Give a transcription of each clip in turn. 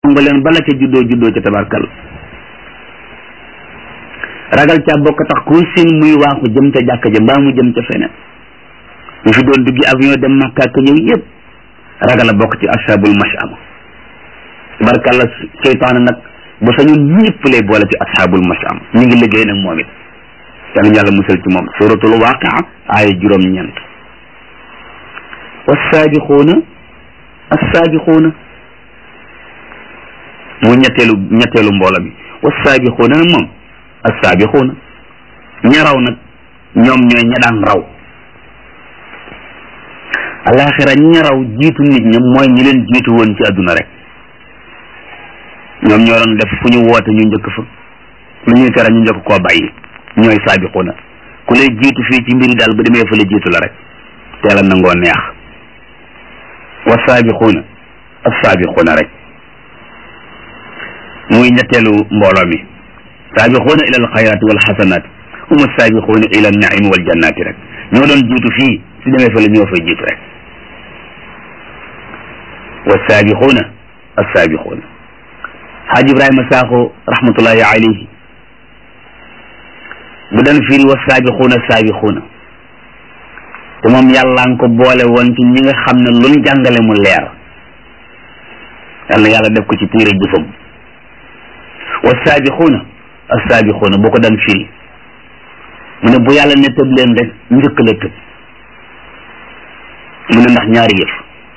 nga leen bala ca juddoo juddoo ca tabarkal ragal ca bokk tax ku sin muy waaxu jëm ca jàkka ja mbaa mu jëm ca feneen ñu fi doon duggi avion dem Makka ak ñëw yëpp ragal a bokk ci ashabul mashama tabarkalla seytaane nag bu sañoon ñëpp lay boole ci ashabul mashama ñu ngi liggéey nag moom it yàlla yàlla musal ci moom suratul waqia aaya juróom-ñeent wasaabixuuna assaabiquuna mu ñetteelu ñetteelu mboolo bi wasaabixuuna nag moom assaabiquuna ña raw nag ñoom ñooy ña daan raw alaxira ña raw jiitu nit ña mooy ñi leen jiitu woon ci àdduna rek ñoom ñoo doon def fu ñu woote ñu njëkk fa lu ñuy tere ñu njëkk koo bàyyi ñooy saabiquuna ku lay jiitu fii ci mbiri daal ba demee fa la jiitu la rek teela nangoo neex wa saabiquuna as saabiquuna rek muy ñetteelu mbooloo mi saabiquuna ila al xayraati wal xasanaat hum saabiquuna ila an naimi wal jannaati rek ñoo doon jiitu fii su demee fa la ñoo fay jiitu rek wa saabiquuna as saabiquuna xaaj ibrahima saaxo rahmatullahi alayhi bu daan firi wa saabiquuna saabiquuna te moom yàlla nga ko boole woon ci ñi nga xam ne luñ jàngale mu leer yàlla yàlla def ko ci téere jëfam wa saabiquuna as saabiquuna boo ko daan firi mu ne bu yàlla ne tëb leen rek njëkk la tëb mu ne ndax ñaari yëf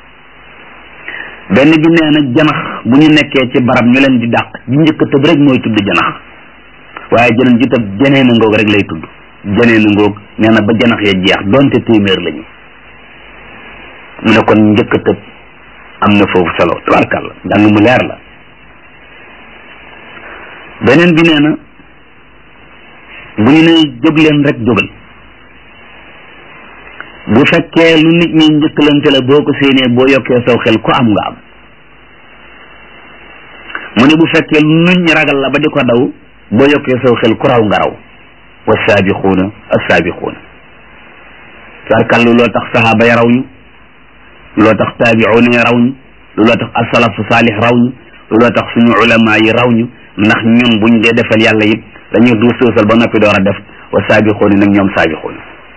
benn bi nee na janax bu ñu nekkee ci barab ñu leen di dàq ji njëkk a tëb rek mooy tudd janax waaye jeneen ji tëb jeneen a ngoog rek lay tudd jeneen a ngoog nee na ba janax ya jeex donte téeméer lañu mu ne kon njëkk a tëb am na foofu solo tabarkàlla njàng mu leer la beneen bi nee na bu ñu nee jóg leen rek jógal bu fekkee lu nit ñi njëkkalante la boo ko séenee boo yokkee saw xel ko am nga am mu ne bu fekkee lu nit ñi ragal la ba di ko daw boo yokkee saw xel ku raw nga raw wa saabiquuna assaabiquuna sarkal loo tax sahaaba ya raw ñu loo tax taabiuuna ya raw ñu loo tax asalafu saalih raw ñu loo tax suñu ulama yi raw ñu ndax ñun buñ dee defal yàlla it dañuy duus suusal ba noppi door a def wa saabiquuna nag ñoom saabiquuna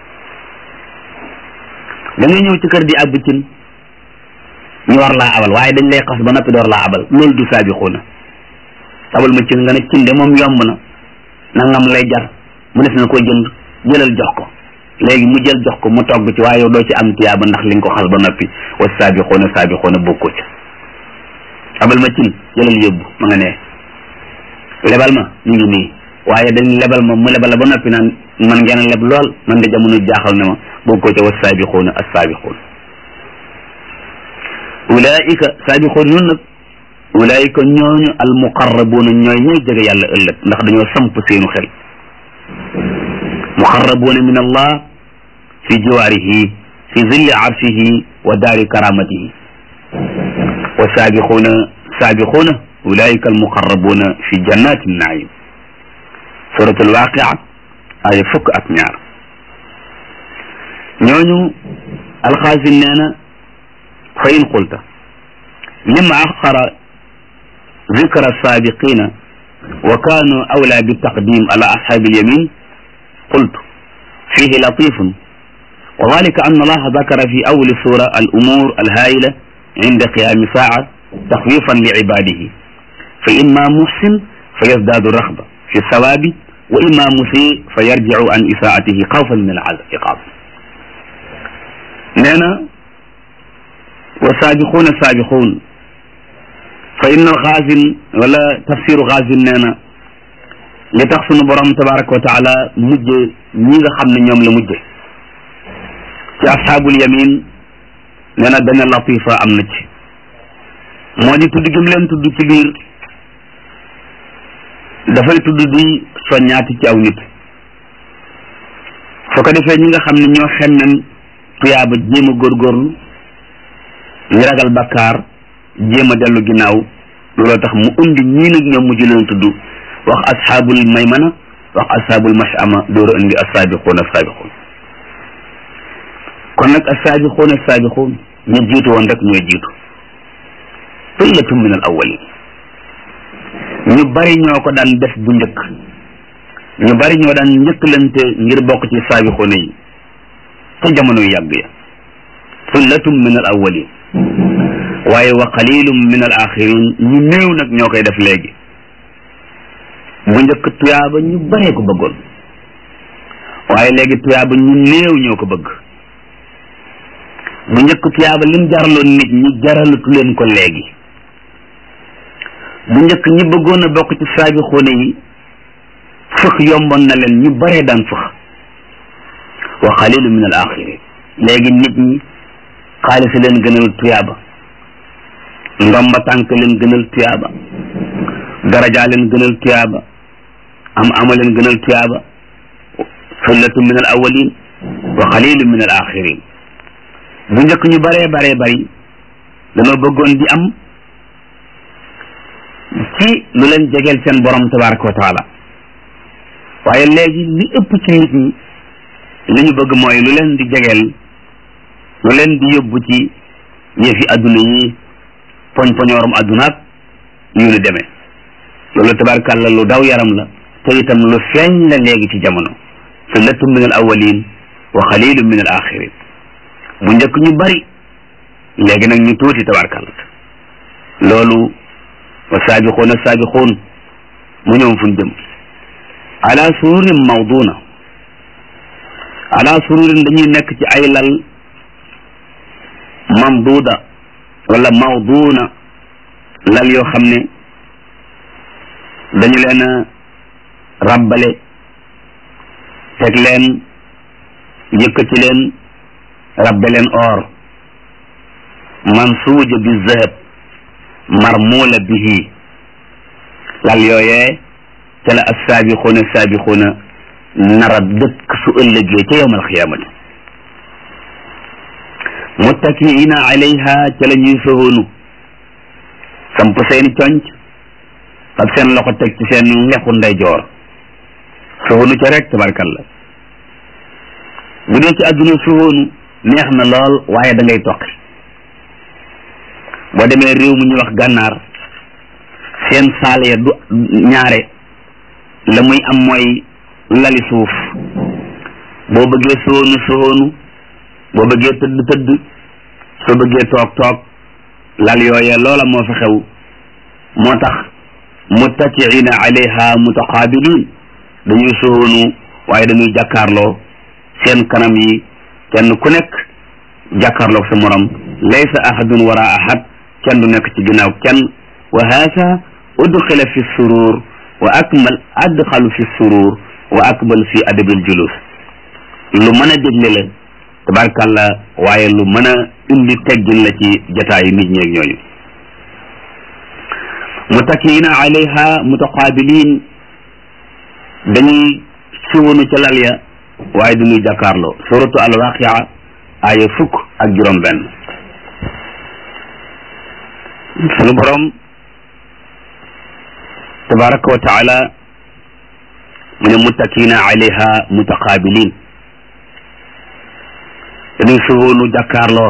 da ngay ñëw ci kër di àbb cin ñu war laa abal waaye dañ lay xas ba noppi door laa abal loolu du saabixuuna abal ma cin nga ne cin de moom yomb na nangam lay jar mu def na ko jënd jëlal jox ko léegi mu jël jox ko mu togg ci waaye yow doo ci am tiyaaba ndax li nga ko xas ba noppi wa saabixuuna saabixuuna bokkoo ci abal ma cin jëlal yóbbu ma nga ne lebal ma ñu ngi nii waaye dañ lebal ma mu lebal la ba noppi naan man ngeen leb lool man de jamono jaaxal na ma bokkoo ca wa saabixuuna as saabixuun ulaika saabixuun ñun nag ulaika ñooñu al muqarrabuuna ñooy ñooy jege yàlla ëllëg ndax dañoo samp seenu xel muqarrabuuna min allah fi jiwaarihi fi zilli arshihi wa daari karamatihi wa saabixuuna saabixuuna ulaika al muqarrabuuna fi jannati naim suratul waaqia ay fukk ak ñaar ñooñu alxaasin nee na fa in qulta lima axara zikra saabiqina wa kaanu awla bitaqdim ala ashaabi alyamin qultu fihi latifun wa dalika an allaha dakara fi awli sura alumur alhaayila inda qiyami saaca taxwifan liibadihi fa imma muxsin fa yazdaadu raxba fi sawaabi wa imma musi fa yarjicu an isaatihi xawfan min al iqaab nee na wa saabiquuna saabiquun fa inna alxaasin wala tafsiru xaasin nee na li tax sunu borom tabaraka wa taala mujje ñi nga xam ne ñoom la mujje ci asxaabul yamin nee na benn latifa am na ci moo di tudd gi mu leen tudd ci biir dafay tudd di soññaati ci aw nit soo ko defee ñi nga xam ne ñoo xemmem tuyaaba jéem a góorgóorlu ñu ragal bakkaar jéem a dellu ginnaaw looloo tax mu indi ñii nag ñoom mujj leen tudd wax asxaabul maymana wax asxaabul mashama door a indi assaabiquun assaabiquun kon nag assaabiquun assaabiquun ñu jiitu woon rek ñooy jiitu sullatun min al awalin ñu bari ñoo ko daan def bu njëkk ñu bari ñoo daan njëkkalante ngir bokk ci saabixoona yi ca jamono yu yàgg ya sullatun min al awwalin waaye wa qalilum min al axirin ñu néew nag ñoo koy def léegi bu njëkk tuyaaba ñu baree ko bëggoon waaye léegi tuyaaba ñu néew ñoo ko bëgg bu njëkk tuyaaba lim jaraloon nit ñi jaralatu leen ko léegi bu njëkk ñi bëggoon a bokk ci saabixoona yi fëx yomboon na leen ñu baree daan fëx wa qalilu min al axirin léegi nit ñi xaalis leen gënal tuyaaba ndomba tànk leen gënal tuyaaba daraja leen gënal tuyaaba am ama leen gënal tuyaaba sullatu min al awalin wa qalilu min al axirin bu njëkk ñu baree baree bari dañoo bëggoon di am ci lu leen jegeel seen borom tabaraka wa taala waaye léegi li ëpp ci nit ñi li ñu bëgg mooy lu leen di jegeel lu leen di yóbbu ci yëfi adduna yi poñ poñoorum addunaak yu ni demee loolu tabarkàlla lu daw yaram la te itam lu feeñ la léegi ci jamono sullatun min al awalin wa xalilun min al axirin bu njëkk ñu bari léegi nag ñu tuuti tabarkàlla loolu wa saabixuuna saabixuun mu ñoom fuñ jëm ala sururin mawduna ala sururin dañuy nekk ci ay lal mamduuda wala mawduuna lal yoo xam ne dañu leen a rabbale teg leen yëkkati leen rabbe leen or mansuuja bi zahab marmuula bihi lal yooyee ca la assaabixuuna saabixuuna nara dëkk su ëllëgee ca yowm alxiyaamati muttakiina alayha ca la ñuy soxoonu samp seeni conc ak seen loxo teg ci seen lexu ndeyjoor soxoonu ca rek tabarkalla bu dee ci àdduna soxoonu neex na lool waaye da ngay toqi boo demee réew mu ñuy wax gànnaar seen saal ya du ñaare la muy am mooy lali suuf boo bëggee soxoonu soxoonu boo bëggee tëdd tëdd soo bëggee toog toog lal yooye loola moo fa xew moo tax muttakiina alayha mutaqaabiliin dañuy soonu waaye dañuy jàkkaarloo seen kanam yi kenn ku nekk jàkkaarloog sa morom laysa ahadun wara ahad kenn du nekk ci ginnaaw kenn wa haasa udxila fi surur wa akmal adxalu fi surur wa akmal fi adabil julus lu mën a dégle la tabarkàlla waaye lu mën a indi teggin la ci jataayu nit ñeeg ñooñu mutakiina alayha mutaqabilin dañuy siwonu ca lal ya waaye duñuy jàkkaarloo suratu alwaqia aaya fukk ak juróom benn sunu borom tabaraka wa taala mu ne muttakiina alayha mutaqabilin dañuy suwoonu jàkkaarloo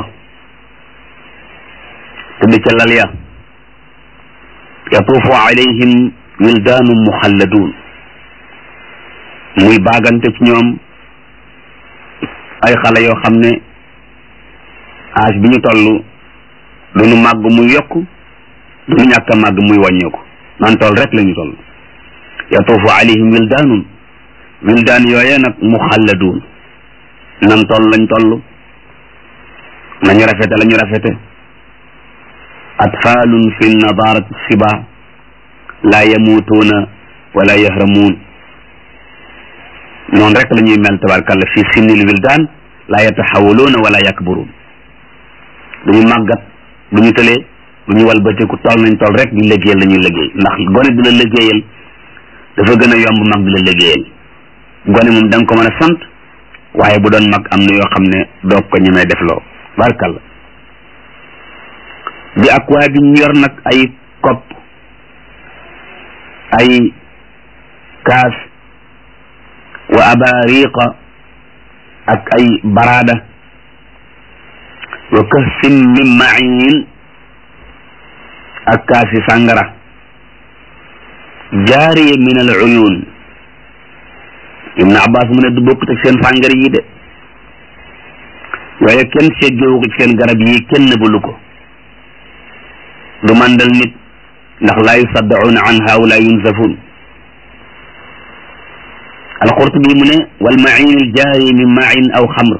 tëdd ca lal ya yatuufu alayhim wildaanu muxalladun muy baagante ci ñoom ay xale yoo xam ne âge bi ñu toll duñu màgg muy yokk duñu ñàkk a màgg muy wàññeeku nan toll rek la ñu toll yatuufu alayhim wildaanun wildaan yooye nag muxalladun nan toll lañ toll nañu rafete la ñu rafete atfaalun fi nadaarati siba laa yamuutuuna wala yahramuun noonu rek la ñuy mel tabarkalla fi sinnil wildaan laa yataxawaluuna wala yakburuun duñu màggat du ñu tëlee du ñu walbatiku toll nañ toll rek di liggéeyal la ñuy liggéey ndax gone di la liggéeyal dafa gën a yomb mag di la liggéeyal gone moom da nga ko mën a sant waaye bu doon mag am na yoo xam ne doog ko ñemee def loo barkalla bi ak waa bi ñu yor nag ay kopp ay kaas wa abariqa ak ay barada wa kahsin min main ak kaasi sàngara jaariya min al uyun ibn abbas mu ne du bokkut ak seen fàngara yi de waaye kenn seggewu ko ci seen garab yi kenn nëbbalu ko du mandal nit ndax laa yusaddacuuna anha wala yunzafun alqurtubi mu ne wal main al jaari min main aw xamr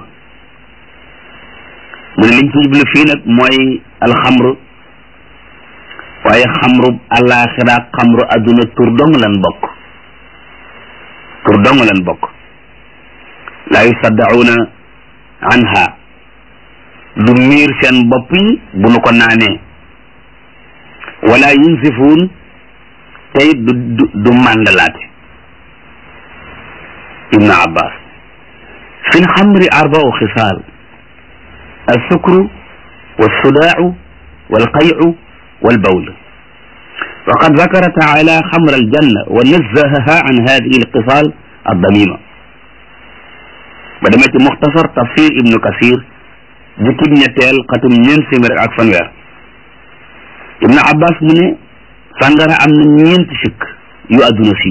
mu ne liñ ci jublu fii nag mooy alxamr waaye xamru àllaaxira xamru adduna tur dong lan bokk tur dong lan bokk laa yusaddacuuna anha du miir seen bopp yi bu nu ko naanee wala yunsifuun tey du du du màndalaate ibnu abbas fi lxamri arbau xisaal alsukru walsudaacu walqaycu walbawl وقد ذكر تعالى خمر الجنة ونزهها عن هذه الخصال الضميمة بدمت مختصر تفسير ابن كثير jukkib ñetteel xatum ñeent téeméer ak fanweer ibnu abbas mu ne sàngara am na ñeenti sikk yu àdduna si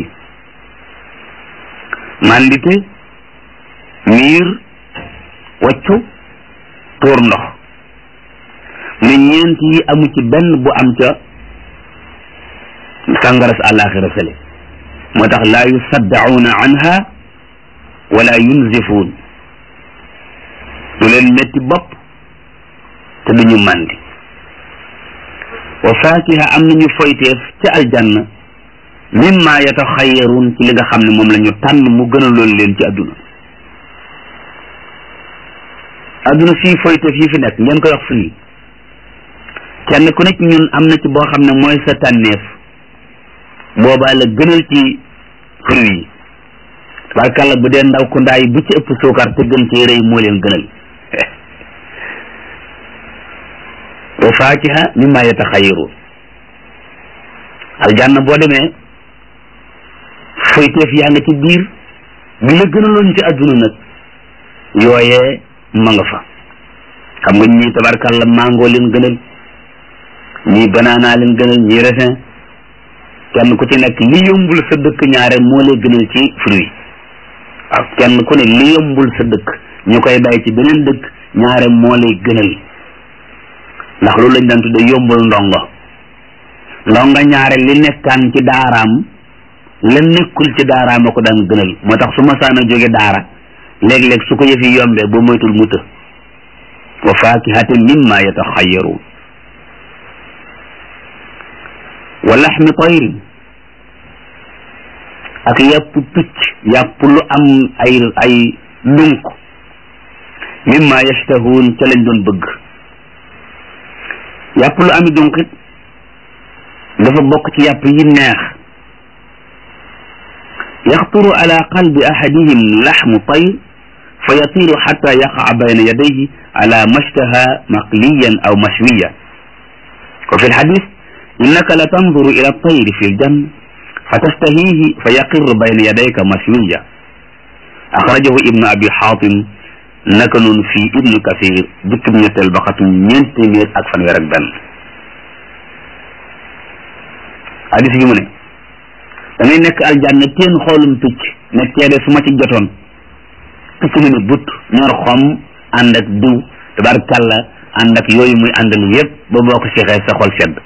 mandite miir waccu tuur ndox mu ne ñeent yi amu ci benn bu am ca sàngara sa àllaaxira sele moo tax laa yusaddacuuna anha wala yunzifuun du leen metti bopp te duñu màndi wa faakiha am nañu foyteef ca aljanna mimma yataxayaruun ci li nga xam ne moom la ñu tànn mu gën a loolu leen ci àdduna àdduna fii foyteef yi fi nekk ngeen koy wax fii kenn ku nekk ñun am na ci boo xam ne mooy sa tànneef boobaa la gënal ci fruit yi tabarkàlla bu dee ndaw ku ndaay bu ci ëpp suukar te gën cee rëy moo leen gënal wa faakiha mimma yataxayaruun aljanna boo demee foyteef yaa nga ci biir bi la gënaloon ci àdduna nag yooyee ma nga fa xam nga ñii tabarkàlla mango leen gënal ñii banana leen gënal ñii raisin kenn ku ci nekk li yombul sa dëkk ñaare moo lay gënal ci fruit waaw kenn ku ne li yombul sa dëkk ñu koy bay ci beneen dëkk ñaare moo lay gënal ndax loolu lañ daan tudde yombul ndongo ndongo ñaare li nekkaan ci daaraam la nekkul ci daaraam a ko daan gënal moo tax su ma saana jóge daara léeg-léeg su ko yëfi yombee ba moytul mu të wa faakihatin mimma yataxayaruun wa laxmi tayrin ak yàpp picc yàpp lu am ay ay dunk mimma yashtahuun ca lañ doon bëgg yàpp lu ami dunk it dafa bokk ci yàpp yi neex yaxturu ala qalbi ahadihim laxmu tayr fa yatiru xata yaqaa bayna yadayhi ala mashtaha maqliyan aw mashwiya wa fi lxadis innaka la tanduru ila tayri fi ljanna fa tastahihi fa yaqir bayna yadayka mashwiya axrajahu ibnu abi xaatim naka noonu fii ibnu kasir jukkib ñetteel ba xatum ñeent téeméer ak fanweer ak benn hadis bi mu ne da ngay nekk aljanna teen xoolum picc ne teede su ma ci jotoon picc mi ne but ñor xom ànd ak diw tabarkàlla ànd ak yooyu muy àndal yépp ba boo ko seexee sa xol sedd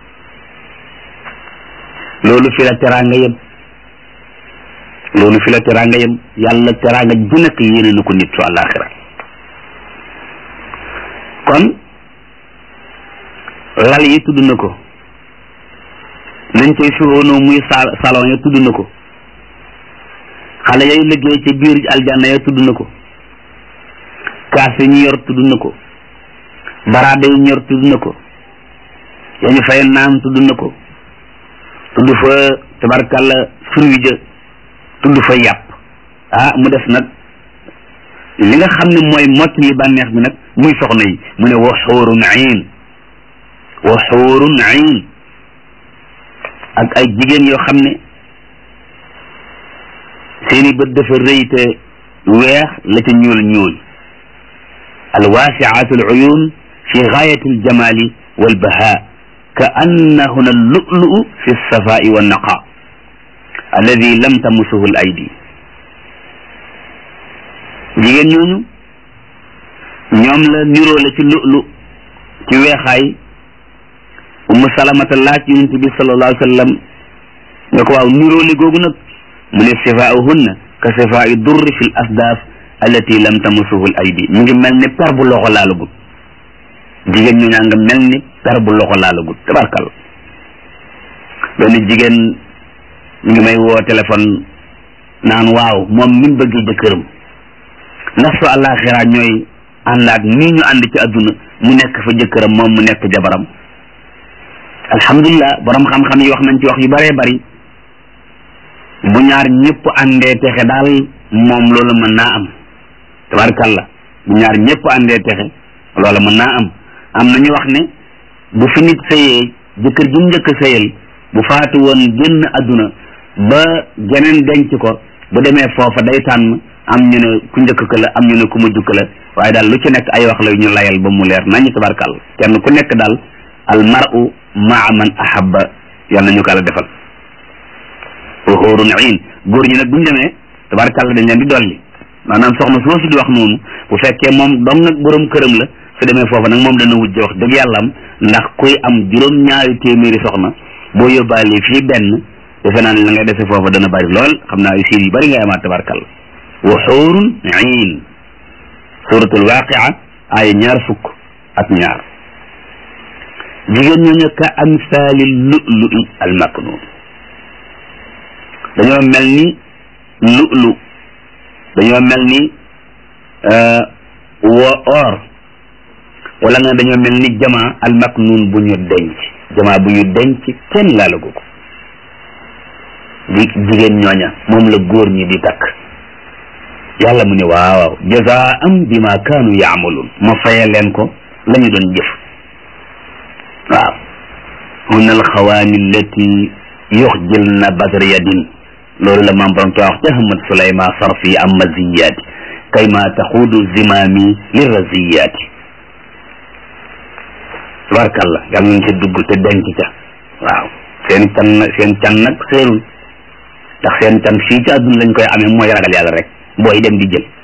loolu fi la teraanga yem loolu fi la teraanga yem yàlla teraanga ju nekk yéene na ko nit su àllaaxira kon lal yi tudd na ko nañ koy suróonoo muy salon ya tudd na ko xale yay liggéey ci biir aljanna ya tudd na ko kaas yi ñu yor tudd na ko baraada yi ñor tudd na ko ya ñu fay naan tudd na ko tudd fa tabarkàlla fruit ja tudd fa yàpp ah mu def nag li nga xam ne mooy mott li bànneex bi nag muy soxna yi mu ne wa xuurun ayn wa xuurun ayn ak ay jigéen yoo xam ne seeni bët dafa rëy te weex la ca ñuul ñuul alwaasiaatu aluyun fi gaayati aljamali walbaha ka annahuna allulu fi alsafai wannaqa alladi lam tamusuhu l aydi jigéen ñooñu ñoom la niroole ci lu'lu ci weexaay umu salamata laaj yonent bi sallallahu alayhi wa sallam ne ko waaw niroole googu nag mu ne sifaa'uhunna ka sifaa'i durri fi l asdaaf allati lam tamusuhu l aydi mu ngi mel ni per bu loxo laalagul jigéen ñu ñaa nga mel ni per bu loxo laalagul tabarkal benn jigéen ñu ngi may woo téléphone naan waaw moom min bëgg jëkkëram ndax su àllaaxira ñooy àndaat nii ñu ànd ci adduna mu nekk fa jëkkëram moom mu nekk jabaram alhamdulilah borom xam-xam yi wax nañ ci wax yu bëree bëri bu ñaar ñëpp àndee texe daal moom loolu mën naa am tabarkalla bu ñaar ñëpp àndee texe loolu mën naa am am na ñu wax ne bu fi nit sëyee jëkkër ji njëkk a sëyal bu faatu woon génn adduna ba geneen denc ko bu demee foofa day tànn am ñu ne ku njëkk ka la am ñu ne ku mujj ka la waaye daal lu ci nekk ay wax la ñu layal ba mu leer nañu tabarkalla kenn ku nekk daal al mar'u maa man ahabba yal nañu ko la defal wa xuurun iin góor ñi nag bu ñu demee tabarkalla dañ leen di dolli maanaam soxna soosu di wax noonu bu fekkee moom dong nag borom këram la su demee foofa nag moom dana wujje wax dëgg yàlla am ndax kuy am juróom ñaari téeméeri soxna boo yóbbaale fii benn defe naa ne la ngay dese foofa dana bari lool xam naa ay siir yu bari ngay amaat tabarkalla wa xuurun iin suratul waaqia aaya ñaar fukk ak ñaar jigéen ñooñu ka amsaali lu'lu'i al maknun dañoo mel ni lu'lu dañoo mel ni wo or wala nga dañoo mel ni jama al maknun bu ñu denc jama bu ñu denc kenn laalagu ko di jigéen ñooña moom la góor ñi di takk yàlla mu ne waaw waaw jazaa'an bima kaanu yaamaluun ma faye leen ko la ñu doon jëf waaw hunna alxawaani allati yuxjilna badr yadin loolu la maam borom wax ca Ahmad Suleyma sarfi am maziyaati kay ma taxuudu zimaami li raziyaati tabarkalla yàlla nañ ca dugg te denc ca waaw seen can seen can nag seerul ndax seen can fii ci àdduna lañ koy amee mooy ragal yàlla rek booy dem di jël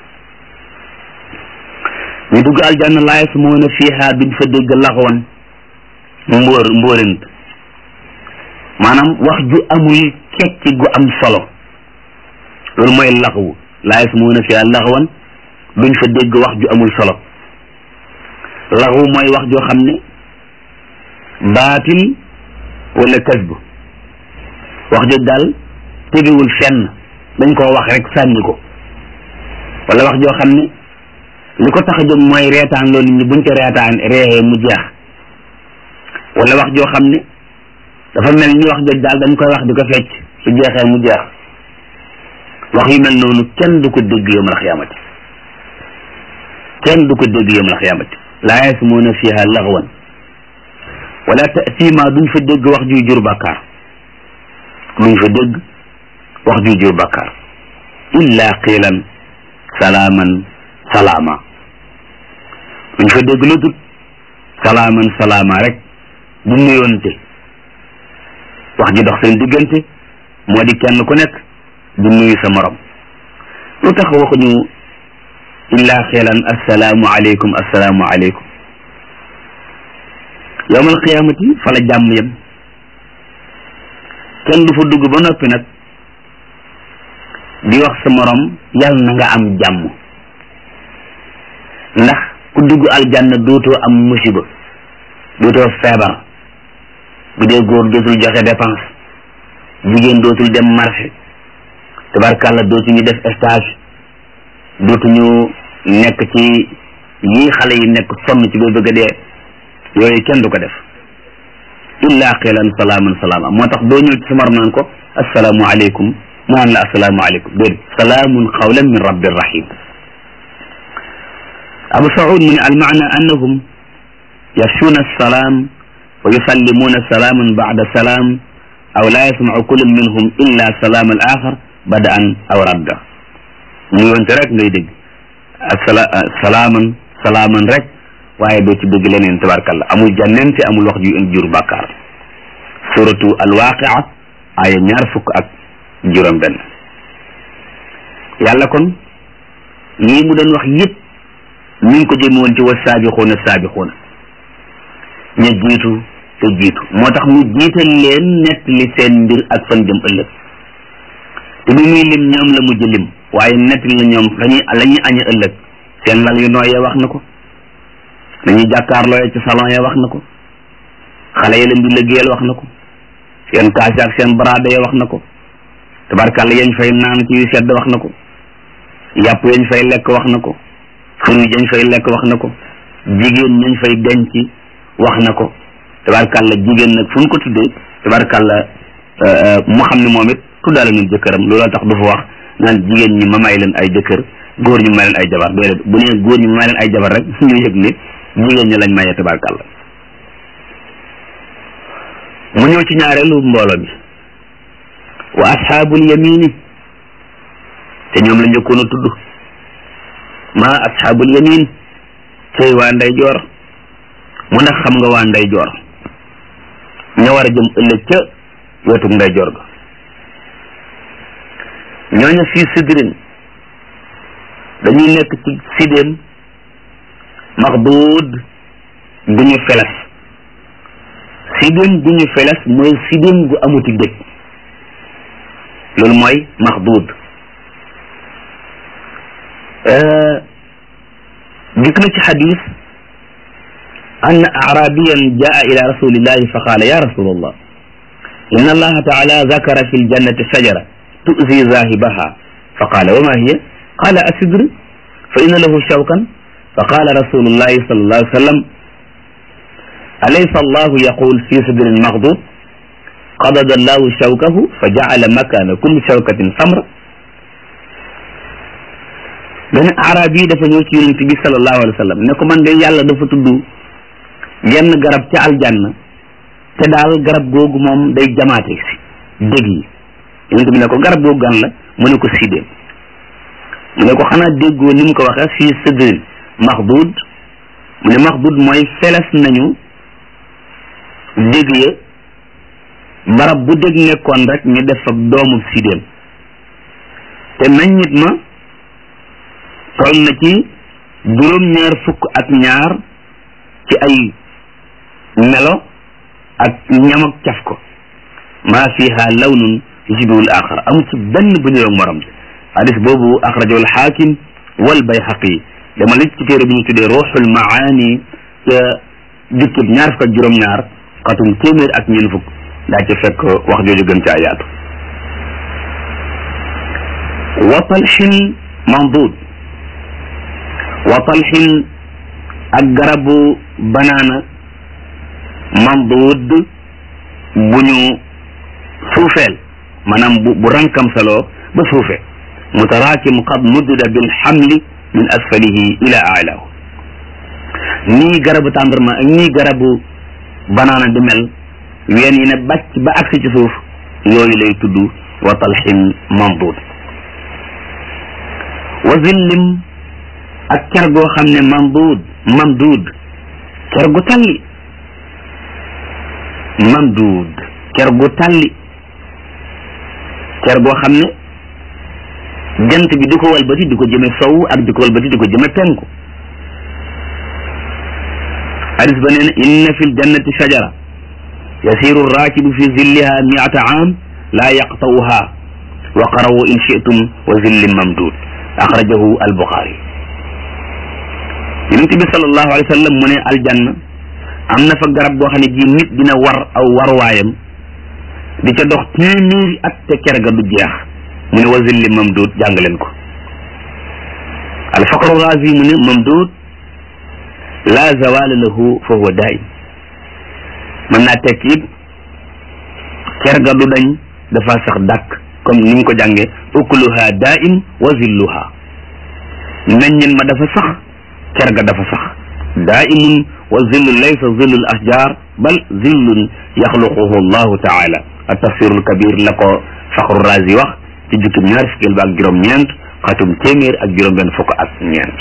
ñu dugg aljanna laa yasmuuna fiiha duñ fa dégg laxwan mbóor mbóorent maanaam wax ju amul kecc gu am solo loolu mooy laxwu laa yasmuuna fiiha laxwan duñ fa dégg wax ju amul solo laxwu mooy wax joo xam ne baatil wala kasb wax jooju daal tegewul fenn dañ koo wax rek sànni ko wala wax joo xam ne li ko tax a jóg mooy reetaan loolu nit ñi buñ ca reetaan reexee mu jeex wala wax joo xam ne dafa mel ni wax jooju daal dañ koy wax di ko fecc su jeexee mu jeex wax yu mel noonu kenn du ko dégg yawmal xiyaamati kenn du ko dégg yawmal xiyaamati laa yasmuuna fiha laxwan wala taasima duñ fa dégg wax juy jur bàkkaar duñ fa dégg wax juy jur bàkkaar illa qiilan salaaman salaama duñ fa dégg lu tut salaaman salaama rek du nuyoonte wax ji dox seen diggante moo di kenn ku nekk du nuyu sa morom lu tax waxuñu illa qiilan assalaamu aleykum assalaamu aleykum yowmal qiyaamati fa la jàmm yem kenn du fa dugg ba noppi nag di wax sa morom yàlla na nga am jàmm ndax ku dugg aljanna dootoo am musiba dootoo feebar bu dee góor dootul joxe dépense jigéen dootul dem marché tabarkàlla dootuñu def stage dootuñu nekk ci yii xale yi nekk sonn ci boo bëgg a dee yooyu kenn du ko def illa qilan salaaman salaama moo tax doo ñëw ci sa morom naan ko assalaamu aleykum mu naan la assalaamu aleykum déedéet salaamun qawlan min rabbir rahim abu saud mu ne almaana annahum yafshuuna assalaam wa yusallimuuna salaaman bacda salaam aw laa yasmacu kullun minhum illa salaam al axar badaan aw radda mu yoonte rek ngay dégg asala salaaman salaaman rek waaye doo ci dégg leneen tabarkalla amul jànnente amul wax ju jur bàkkaar suratu alwaqia aya ñaar fukk ak juróom benn yàlla kon lii mu doon wax yëpp mi ngi ko jëme woon ci wa saabixuuna saabixuuna ña jiitu te jiitu moo tax mu jiital leen nett li seen mbir ak fan jëm ëllëg te bi muy lim ñoom la mujj lim waaye nett li la ñoom lañuy la ñuy añe ëllëg seen lal yu nooyee wax na ko dañuy jàkkaarlooyee ci salon ya wax na ko xale yi leen di liggéeyal wax na ko seen kaas ak seen baraade ya wax na ko tabarkàlla yañ fay naan ci yu sedd wax na ko yàpp yañ fay lekk wax na ko fruit yañ fay lekk wax na ko jigéen ñañ fay denc wax na ko tabarkàlla jigéen nag fu ñu ko tuddee tabarkàlla mu xam ne moom it tuddaale ñu jëkkëram looloo tax du fa wax naan jigéen ñi ma may leen ay jëkkër góor ñi ma may leen ay jabar déedéet bu nee góor ñi ma may leen ay jabar rek ñu yëg ne jigéen ñi lañ mayee tabarkàlla mu ñëw ci ñaareelu mbooloo bi wa asxaabul yamini te ñoom la njëkkoon a tudd ma asxaabul yamin cey waa nday joor mu ndax xam nga waa nday joor ña war a jëm ëllëg ca wetuk nday joor ga ñooñu fii sidrin dañuy nekk ci sidéem maxduud bu ñu feles sidéem bu ñu feles mooy sidéem gu amuti dëj loolu mooy maxduud dikk na ci xadis أن أعرابيا جاء إلى رسول الله فقال يا رسول الله إن الله تعالى ذكر في الجنة شجرة تؤذي ذاهبها فقال وما هي قال أسدر فإن له شوكا فقال رسول الله صلى الله عليه وسلم أليس الله يقول في سدر مغضوب قبض الله شوكه فجعل مكان كل شوكة ثمرة benn arab yi dafa ñëw ci yonent bi sallallahu alayhi wa sallam ne ko man de yàlla dafa tudd yenn garab ci aljanna te daal garab googu moom day jamaate si dég yi yonent bi ne ko garab googu gan la mu ne ko sidéem mu ne ko xanaa déggoo ni mu ko waxee fii sidrin maxdud mu ne maxdud mooy feles nañu dég ya barab bu dég nekkoon rek ñu def fa doomu sidéem te meññit ma toll na ci juróom-ñaar fukk ak ñaar ci ay melo ak ñam ak caf ko maa fiha lawnun yushbihu al-axar amu ci benn bu ñëw ak morom ji hadis boobu axrajahu al-xaakim wal bayhaqi dama la ci téere bi ñu tuddee ruuxul maani ca jukkib ñaar fukk ak juróom-ñaar xatum téeméer ak ñeen fukk daa ci fekk wax jooju gën ca ayaatu wa talxin mamdud wa talxin ak garabu banaana mamduud bu ñu suufeel maanaam bu bu rankam saloo ba suufe mutaraakim qad muddida bil xamli min asfalihi ila alaahu nii garabu tàndarma ak nii garabu banaana di mel ween yi ne bàcc ba agsi ci suuf yooyu lay tudd wa talxin mamduud wa zillim ak ker goo xam ne mamduud mamduud ker gu talli mamduud ker gu talli ker goo xam ne jant bi di ko walbati di ko jëme sow ak di ko walbati di ko jëme penku hadis ba nee na inna fi ljannati shajara yasiru raakibu fi zilliha miata aam laa yaqta'uha wa qarawu in shi'tum wa zillin mamduud axrajahu albuxaari yonent bi sallallahu alayhi wa sallam mu ne aljanna am na fa garab goo xam ne ji nit dina war aw warwaayam di ca dox téeméeri at te ker ga du jeex mu ne wa zilli mamduud jàng leen ko alfaqru razi mu ne mamduud la zawala lahu fa huwa daim mën naa tekk it ker ga du dañ dafa sax dàkk comme ni mu ko jàngee ukluha daim wa zilluha meññin ma dafa sax ker ga dafa sax daimun wa zillu laysa zillu al ashjar bal zillun yaxluquhu allahu taala a tafsirul kabir la ko faxru razi wax ci jukkib ñaar fukkeel ba ak juróom-ñeent xatum téeméer ak juróom-benn fukk ak ñeent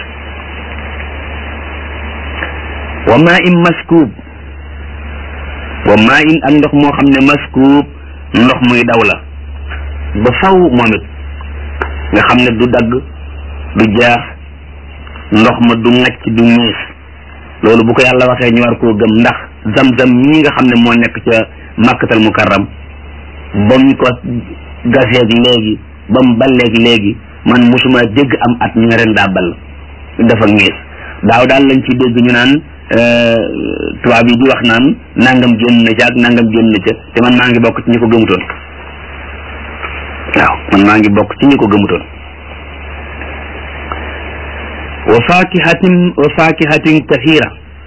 wa maa in maskuub wa maa in ak ndox moo xam ne maskuub ndox muy daw la ba faw moom it nga xam ne du dagg du jeex ndox ma du ŋacc du miis loolu bu ko yàlla waxee ñu war koo gëm ndax zam-zam ñi nga xam ne moo nekk ca màkkatal mukarram ba mu ko gaseeg léegi ba mu balleeg léegi man musuma dégg am at ñu ne ren daa ball dafa ngiis daaw daal lañ ci dégg ñu naan tubaab yi di wax naan nangam génn na ca ak nangam génn na ca te man maa ngi bokk ci ñi ko gëmutoon waaw man maa ngi bokk ci ñi ko gëmutoon wa fakihatin wa fakihatin kathira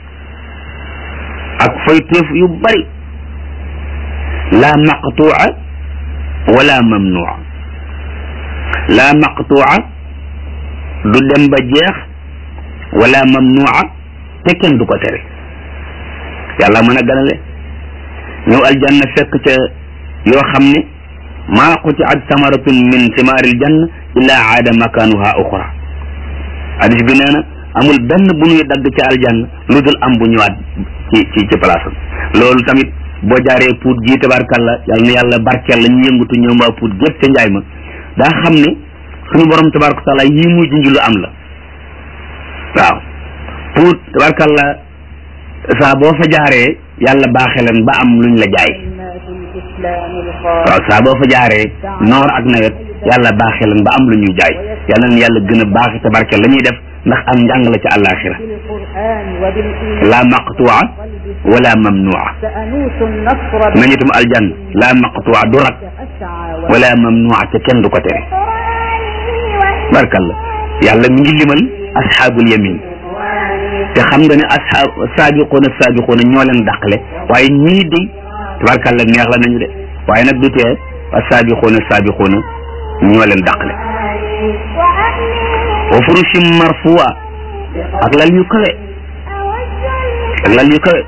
ak fayteef yu bari la maqtu'a wala mamnu'a la maqtu'a du dem ba jeex wala mamnu'a te kenn du ko tere yàlla mën a ganale ñëw aljanna fekk ca yoo xam ne maa quti'at samaratun min simaaril janna illa aada makanuha uxra hadis bi nee na amul benn bu ñuy dagg ca aljanna lu dul am bu ñëwaat ci ci ci place am loolu tamit boo jaaree puut ji tabarkalla yàlla na yàlla barkeel la ñu yëngutu ñoom waa puut gépp ca njaay ma daa xam ne suñu borom tabaraka taala yii muy junj lu am la waaw puut tabarkalla saa boo fa jaaree yàlla baaxee leen ba am luñ la jaay waaw saa boo fa jaaree noor ak nawet yàlla baaxee leen ba am lu ñuy jaay yàlla na yàlla gën a baaxee tabarkal la ñuy def ndax am njàng la ci àllaaxira la maqtuwa wala mamnuwa nañitum aljann la maqtuwa du rak wala mamnuwa te kenn du ko tere barkalla yàlla mi ngi limal asxaabul yamin te xam nga ne asxaab saabiquuna saabiquuna ñoo leen dàqale waaye ñii di tabarkalla neex la nañu de waaye nag du tee asaabiquuna saabiquuna ñoo leen dàqale wa furushim marfuwa ak lal yu kawe ak lal yu kawe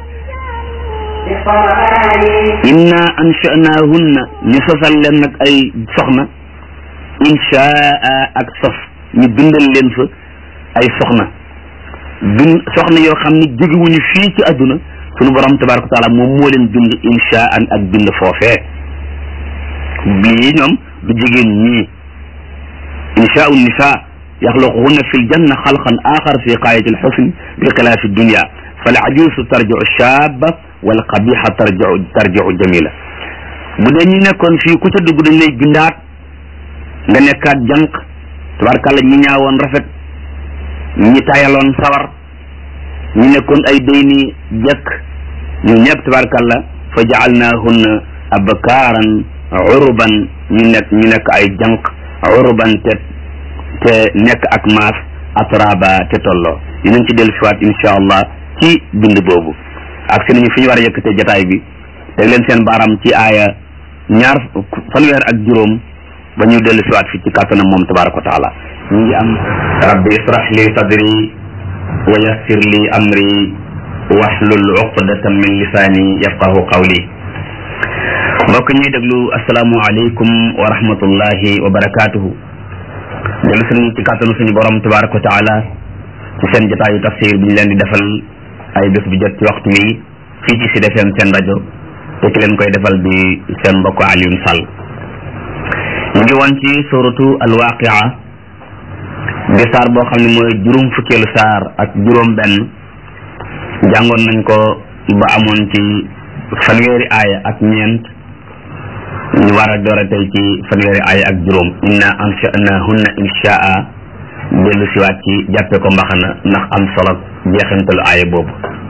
inna ansha'nahunna ñu sosal leen nag ay soxna inshaa ak sos ñu bindal leen fa ay soxna bind soxna yoo xam ne jógewuñu fii ci àdduna sunu borom tabaraka wa taala moom moo leen bind inshaan ak bind foofee bii ñoom du jigéen ñii inshaau nisa yaxluquhunna fi ljanna xalqan axar fi qaayati alxusn bi xilaafi dunia fal ajuusu tarjiu shaaba wal qabixa tarjiu tarjiu jamila bu dee ñi nekkoon fii ku ca dugg dañ lay bindaat nga nekkaat jànq tabarkàlla ñi ñaawoon rafet ñi tayaloon sawar ñi nekkoon ay dayni jekk ñu ñëpp tabarkàlla fa jaalnaahunna abkaaran uruban ñu nekk ñu nekk ay jànq uruban te te nekk ak maas atraba te tolloo dinañ ci dellu siwaat insha allah ci bind boobu ak si nañu fi ñu war a yëkkatee jataay bi teg leen seen baaram ci aaya ñaar fanweer ak juróom ba ñu dellu siwaat fi ci kàttanam moom tabaraka wa taala ñu ngi am rabbi israh li sadri wa yassir li amri wahlul uqdatan min lisaani yafqahu qawli mbokk ñuy déglu asalaamu aleykum wa rahmatullahi wa barakatuhu dellu suñu ci kàttanu suñu borom tabaraka wa taala ci seen jotaayu tafsir bi ñu leen di defal ay bés bu jot ci waxtu wi fii ci Sud FM seen rajo te ki leen koy defal di seen mbokk Alioune Sall ñu ngi woon ci suratu alwaqia di saar boo xam ne mooy juróom fukkeelu saar ak juróom benn jàngoon nañ ko ba amoon ci fanweeri aaya ak ñeent ñu war a door a tey ci fanweeri aaya ak juróom inna ansha'nahunna insha'a dellu siwaat ci jàppe ko mbaxana ndax am solo jeexantalu aaya boobu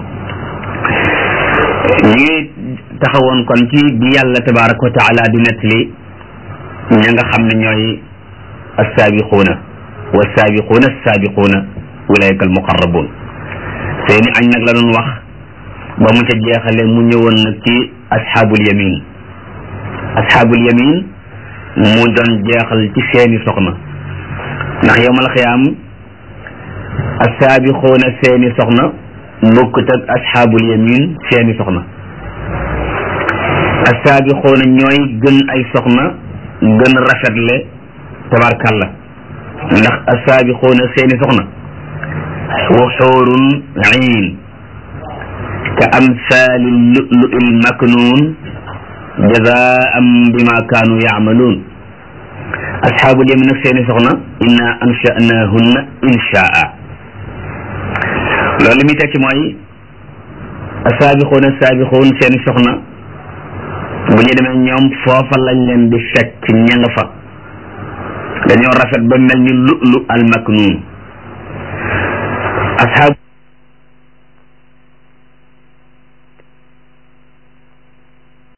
ñu ngi taxawoon kon ci bi yàlla tabaraka wa taala di nettali ña nga xam ne ñooy assaabiquuna wa saabiquuna assaabiquuna ulaika almuqarrabuun seeni añ nag la doon wax ba mu ca jeexale mu ñëwoon nag ci asxaabul yamin asxaabul yamin mu doon jeexal ci seeni soxna ndax yowmal xiyaam assaabiquuna seeni soxna bokkut ak asxaabul yamin seeni soxna assaabiquuna ñooy gën ay soxna gën rafetle tabarkalla ndax assaabiquuna seeni soxna wuxuurun iin ka amsaali lu'lu'il maknuun jazaan bima kaanu yaamaluun asxaabul yamin nag seeni soxna inna ansha'nahunna insha'a loolu li muy tekki mooy asaabiquuna asaabiquun seeni soxna bu ñu demee ñoom foofa lañ leen di fekk ña nga fa dañoo rafet ba mel ni lu'lu al maknuun asxaab